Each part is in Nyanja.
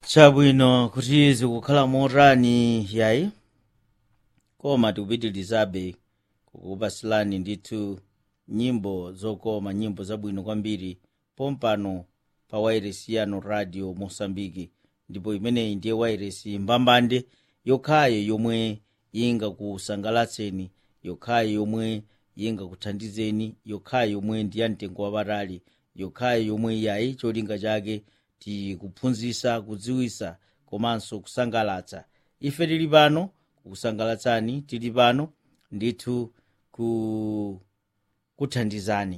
chabwino kuti zikukhala motani yayi koma tikupitirizabe kukupasilani ndithu nyimbo zokoma nyimbo zabwino kwambiri pompano pa wairesi yanu radio mosambiki ndipo imeneyi ndiye wairesi mbambande yokhayo yomwe ingakusangalatseni yokhayo yomwe ingakuthandizeni yokhayo yomwe ndi ya mtengo wapatali yokhayo yomwe yayi cholinga chake tikuphunzitsa kudziwitsa komanso kusangalatsa ife tili pano kukusangalatsani tili pano ndithu ku kuthandizani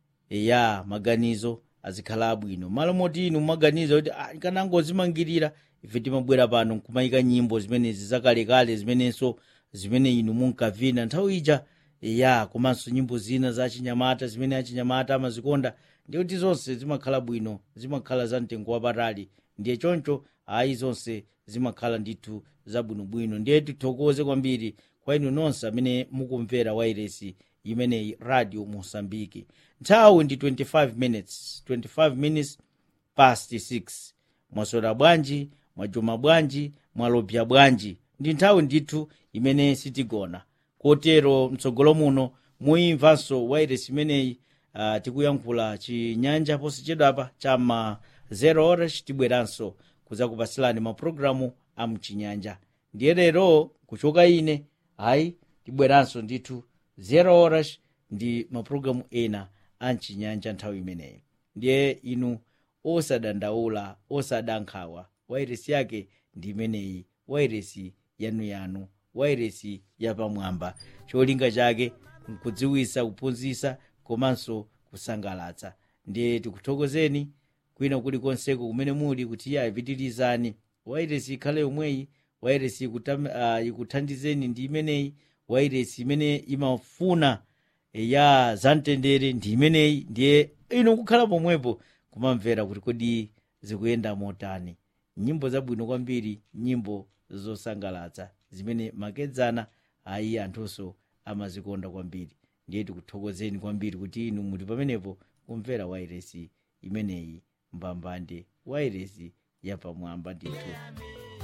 ya maganizo azikhala abwino malo moti inu mumaganiza kuti ah, kanangozimangirira ife timabwera pano nkumayika nyimbo zimenezi zakalekale zimenenso zimene inu munkavina nthawi ija ya komanso nyimbo zina za chinyamata zimene achinyamata amazikonda ndikuti zonse zimakhala bwino zimakhala za mtengo wapatali ndiye choncho ayi zonse zimakhala ndithu zabwinobwino ndiye tithokoze kwambiri kwa inu nonse amene mukumvera wairesi imeneyi radio mosambiki nthawi ndi 25 minutes 25 minutes past 6 mwaswera bwanji mwajuma bwanji mwalobya bwanji ndi nthawi ndithu imene sitigona kotero mtsogolo muno muimvanso wairesi imeneyi uh, tikuyankhula chinyanja posachedwapa chama 0 horas tibweranso kudzakupasilani mapulogalamu a mchinyanja ndiye lero kuchoka ine ayi tibweranso ndithu 0 horas ndi mapulogalamu ena a mchinyanja nthawi imeneyi ndiye inu osadandaula osadankhawa wairesi yake ndi imeneyi wairesi yanuyanu wairesi yapamwamba cholinga chake nkudziwitsa kuphunzitsa komanso kusangalatsa ndiye tikuthokozeni kwina kulikonseko kumene muli kuti ya ipitirizani wairesi ikhale yomweyi wairesi ikutam- uh, ikuthandizeni ndi imeneyi wairesi imene imafuna ya zamtendere ndi imeneyi ndiye inu kukhala pomwepo kumamvera kuti kodi zikuyenda motani nyimbo zabwino kwambiri nyimbo zosangalatsa zimene makedzana ayi anthunso amazikonda kwambiri ndiye tikuthokozeni kwambiri kuti inu muli pamenepo kumvera wairesi imeneyi mbambande wairesi yapamwamba ndithu